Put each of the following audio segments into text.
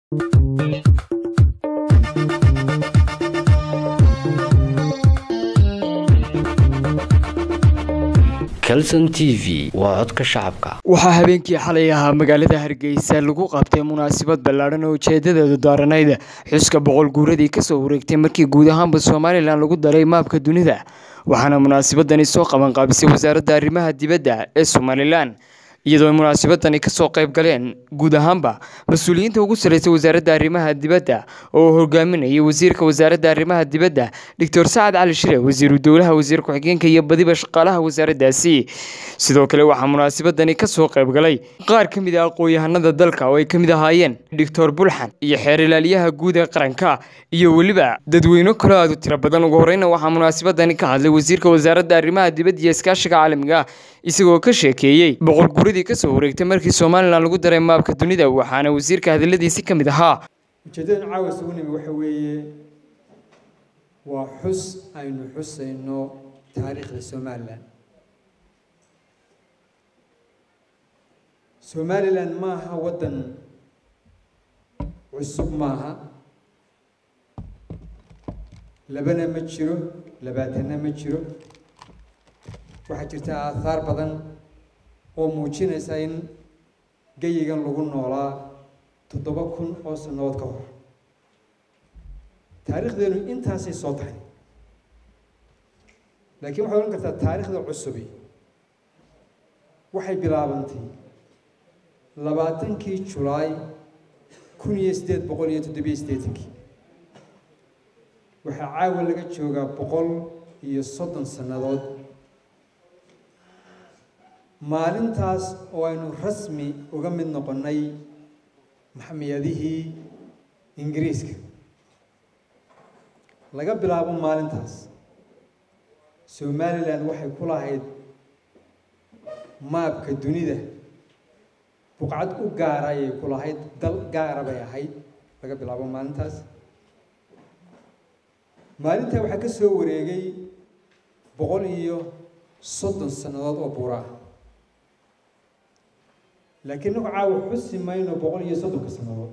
calson t v waa codka shacabka waxaa habeenkii xalay ahaa magaalada hargeysa lagu qabtay munaasabad ballaadhan oo ujeedadeedu daaranayd xuska boqol guuradii kasoo wareegtay markii guud ahaanba somalilan lagu daray maabka dunida waxaana munaasabadani soo qabanqaabisay wasaaradda arrimaha dibadda ee somalilan iyadoo munaasabadani kasoo qayb galeen guud ahaanba mas-uuliyiinta ugu sarreysay wasaaradda arrimaha dibadda oo hogaaminayay wasiirka wasaaradda arrimaha dibadda doctor sacad cali shire wasiiru dowlaha wasiir ku-xigeenka iyo badiba shaqaalaha wasaaraddaasi sidoo kale waxaa munaasabadani kasoo qayb galay qaar ka mid ah aqoon-yahanada dalka oo ay ka mid ahaayeen doctor bulxan iyo xeer ilaaliyaha guud ee qaranka iyo weliba dadweyne kale aad u tiro badan ugu horeyna waxaa munaasabadani ka hadlay wasiirka wasaaradda arrimaha dibadda iyo iskaashiga caalamiga isagoo ka sheekeeyey boqol guuradii kasoo wareegtay markii somalilan lagu daray maabka dunida waxaana wasiirka hadaladiisi ka mid ahaa ujeedadan caawa isugu nimi waxa weeye waa xus aynu xusayno taariikhda somalilan somalilan maaha waddan cusub maaha labana ma jiro labaatanna ma jiro waxaa jirta aathaar badan oo muujinaysa in geyigan lagu noolaa toddoba kun oo sannadood ka hor taariikhdeenu intaasay soo tahay laakiin waxay odhan kartaa taariikhda cusubi waxay bilaabantay labaatankii julaay kun iyo siddeed boqol iyo toddobiyo siddeetankii waxaa caawa laga joogaa boqol iyo soddon sannadood maalintaas oo aynu rasmi uga mid noqonnay maxamiyadihii ingiriiska laga bilaabo maalintaas somalilan waxay ku lahayd maabka dunida buqcad u gaara ayay ku lahayd dal gaara bay ahayd laga bilaabo maalintaas maalintaa waxaa ka soo wareegay boqol iyo soddon sannadood oo buura ah laakiin nagu caawa xusi mayno boqol iyo soddonka sannadood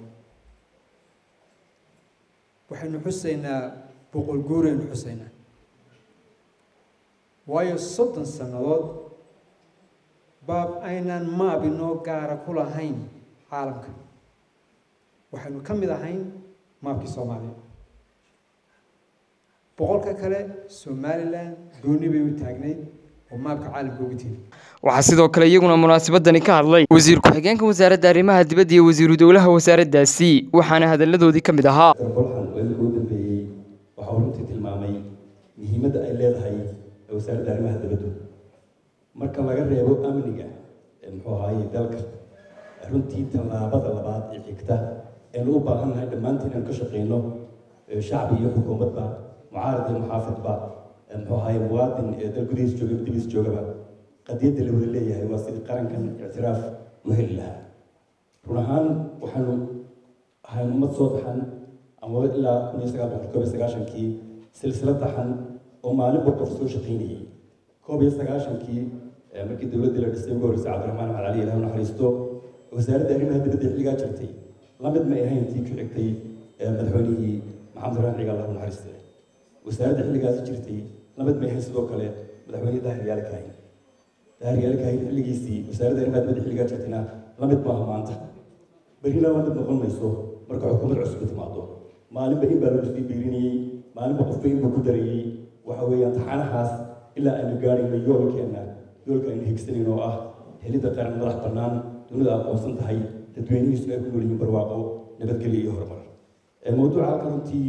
waxaynu xusaynaa boqol guuraynu xusaynaa waayo soddon sannadood baab aynaan maab inoo gaara ku lahayn caalamka waxaynu ka mid ahayn maabkii soomaaliya boqolka kale somalilan gooni bay u taagnayd oo maabka caalamka ugu tiri waxaa sidoo kale iyaguna munaasabadani ka hadlay wasiir ku-xigeenka wasaaradda arrimaha dibadda iyo wasiiru dowlaha wasaaraddaasi waxaana hadalladoodii ka mid ahaa bolxan weelka u dambeeyey waxau runtii tilmaamay muhiimadda ay leedahay wasaaradda arrimaha dibaddu marka laga reebo amniga muxuu ahaaye dalka runtii tallaabada labaad ee xigta eenu u baahan nahay dhammaantiin inaan ka shaqeyno shacbi iyo xukuumadba mucaarad iyo muxaafidba muxuu ahaaye muwaadin ee dal gudihiis jooga dibadiis joogaba qadiyadda la wada leeyahay waa sidii qarankan ictiraaf u heli lahaa run ahaan waxaanu ahayn ummad soo baxan ama ilaa kun iyo sagaal boqol koob iyo sagaashankii silsilad taxan oo maalinba qof soo shaqaynayay koob iyo sagaashankii markii dowladdii la dhisay ugu horreysay cabdiraxmaan axmed cali ilaah naxariisto wasaaradda arrimaha dibadda xilligaa jirtay la mid may ahayn tii ku xigtay madaxweynihii maxamed raxmaan ciga allah naxariiste wasaaradda xilligaasi jirtay la mid may ahayn sidoo kale madaxweynihii dahir yaale kaahin dahir yaale kaahin xilligiisii wasaaradda arrimaha dibadda xilligaa jirtayna la mid maaha maanta berrina la mid noqon mayso marka xukuumad cusub timaado maalinba in baa lagu sii biirinayey maalinba qofba inbuu ku darayey waxa weeyaan taxanahaas ilaa aynu gaarayno yoolkeenna yoolka aynu higsanayno oo ah helidda qaran madax bannaan dunida aqoonsan tahay dadweynihiisu ay ku nool yihiin barwaaqo nabadgelyo iyo horumar mawduuca halka runtii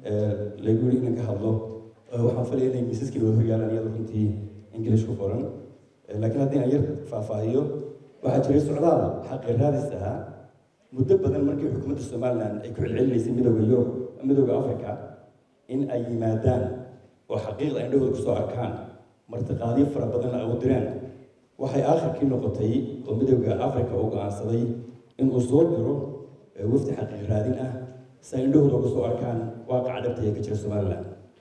lagu yiri inaan ka hadlo waxaan falaya inay miisaskii wada horyaalaan iyadoo runtii ingilish ku qoran laakiin haddii aan yar faahfaahiyo waxaa jiray socdaal xaqi raadis ahaa muddo badan markii xukuumadda somalilan ay ku celcelinaysay midooda yurub midooda africa in ay yimaadaan oo xaqiiqda ay dhowda kusoo arkaan martiqaadyo fara badan ay u direen waxay aakhirkii noqotay oo midooda africa uu go-aansaday inuu soo diro wafdi xaqiiq raadin ah si ay indhahooda uga soo arkaan waaqaca dhabta ee ka jira somalilan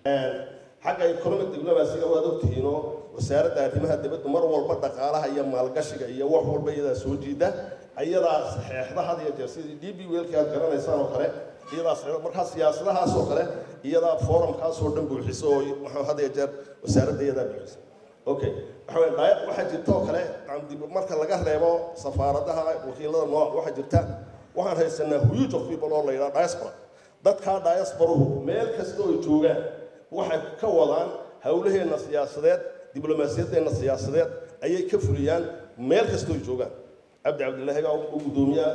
xagga economic diblomacyga waad ogtihiinoo wasaaradda arrimaha dibadda mar walba dhaqaalaha iyo maalgashiga iyo wax walba iyadaa soo jiida iyadaa saxeexda had iyo jeer sidii d b weelkii aad garanaysaan oo kale iyadaa saxeexda markaa siyaasadahaas oo kale iyadaa forumkaas oo dhan buuxiso oo waxaa had iyo jeer wasaaradda iyadaa buuxisa okay waxa weeye daya waxaa jirta oo kale dib marka laga reebo safaaradaha wakiilada nooc waxaa jirta waxaan haysanaa huge of people oo la yidhaha diaspora dadkaa diasporuhu meel kasta oo ay joogaan waxay ka wadaan howlaheenna siyaasadeed diblomaasiyaddeenna siyaasadeed ayay ka fuliyaan meel kasta oo ay joogaan cabdi cabdilaahi baa u gudoomiya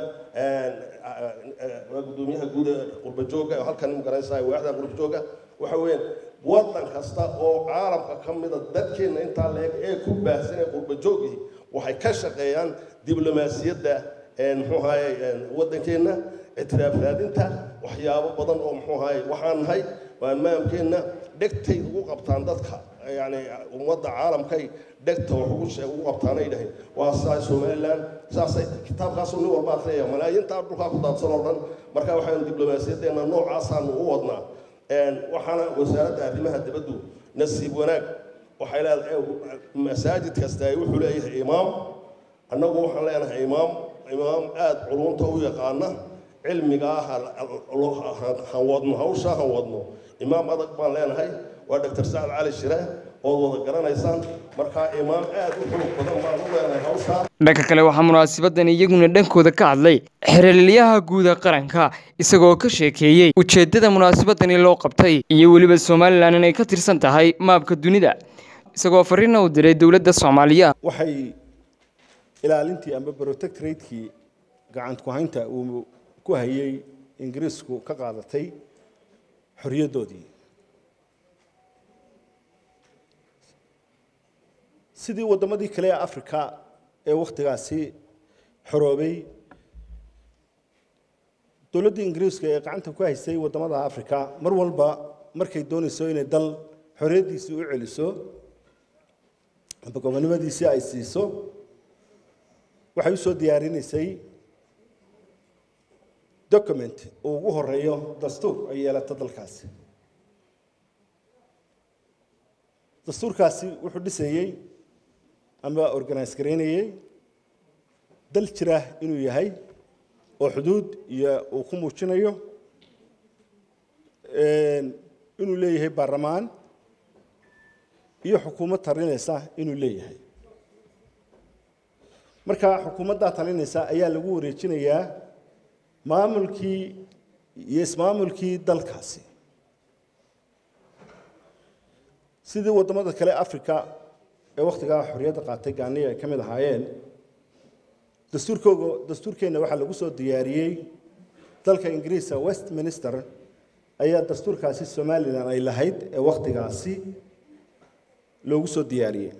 waa gudoomiyaha guud ee qurbajooga oo halkan magaranaysaa waaxda qurbajooga waxa weeyaan waddan kasta oo caalamka ka mida dadkeenna intaa leeg ee ku baahsan ee qurbajoogii waxay ka shaqeeyaan diblomaasiyadda muxuu ahaye waddankeenna ictiraaf raadinta waxyaabo badan oo muxuu ahaye waxaan nahay waa maamkeenna dhegtay ugu qabtaan dadka yani ummadda caalamkay dhegta wax ugu sheeg ugu qabtaanay dhahay waa saa somaliland saasay kitaabkaasuu nin walba akhriyaya malaayiintaa dhulkaa ku daadsan oo dhan marka waxaan diblomaasiyaddeenna noocaasaanu u wadnaa waxaana wasaaradda arrimaha dibaddu nasiib wanaag waxay leedahay masaajid kasta ay wuxuu leeyahay imaam annagu waxaan leenahay imaam imaam aada culunta u yaqaana cilmigaa han wadno hawshaa han wadno imaam adag baan leenahay waa doctor sacad cali shire ood wada garanaysaan markaa imaam aada u xoog badan baan u leenahay hawshaa dhanka kale waxaa munaasabadan iyaguna dhankooda ka hadlay xerelyaha guuda qaranka isagoo ka sheekeeyey ujeeddada munaasabadani loo qabtay iyo weliba somalilan inay ka tirsan tahay maabka dunida isagoo fariina u diray dowladda soomaaliya waxay ilaalintii amba protectoratekii gacant ku haynta uu ku hayay ingiriisku ka qaadatay xorriyaddoodii sidii waddamadii kale ee africa ee wakhtigaasi xoroobay dowladdii ingiriiska ee gacanta ku haysay waddamada africa mar walba markay doonayso inay dal xorriyaddiisii u celiso amba gobonnimadiisii ay siiso waxay usoo diyaarinaysay document uu ugu horeeyo dastuur ay yeelato dalkaasi dastuurkaasi wuxuu dhisayey ama organise garaynayey dal jira inuu yahay oo xuduud iyo uu ku muujinayo inuu leeyahay baarlamaan iyo xukuumad talinaysa inuu leeyahay marka xukuumaddaa talinaysa ayaa lagu wareejinayaa maamulkii iyo ismaamulkii dalkaasi sidii waddamada kale africa ee wakhtigaa xorriyadda qaatay gaaniya ay ka mid ahaayeen dastuurkooga dastuurkeenna waxaa lagu soo diyaariyey dalka ingiriiska westminster ayaa dastuurkaasi somalilan ay lahayd ee wakhtigaasi loogu soo diyaariyey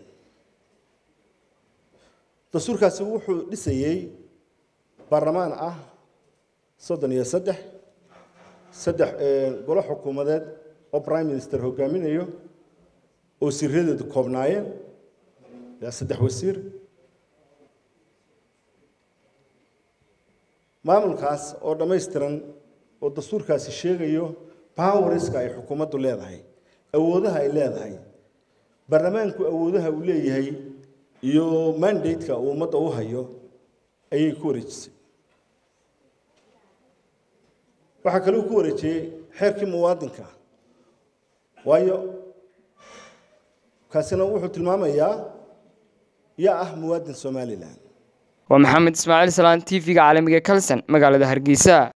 dastuurkaasi wuxuu dhisayey baarlamaan ah soddon iyo saddex saddex golo xukuumadeed oo prime minister hogaaminayo oo siradeedu koobnaayeen ilaa saddex wasiir maamulkaas oo dhammaystiran oo dastuurkaasi sheegayo powerska ay xukuumaddu leedahay awoodaha ay leedahay baarlamaanku awoodaha uu leeyahay iyo mandate-ka uu ummadda u hayo ayay ku wareejisay waxaa kaloo ku wareejiyey xeerkii muwaadinka waayo kaasina wuxuu tilmaamayaa yaa ah muwaadin somalilan waa maxamed ismaaciil salaan t v-ga caalamiga kalson magaalada hargeysa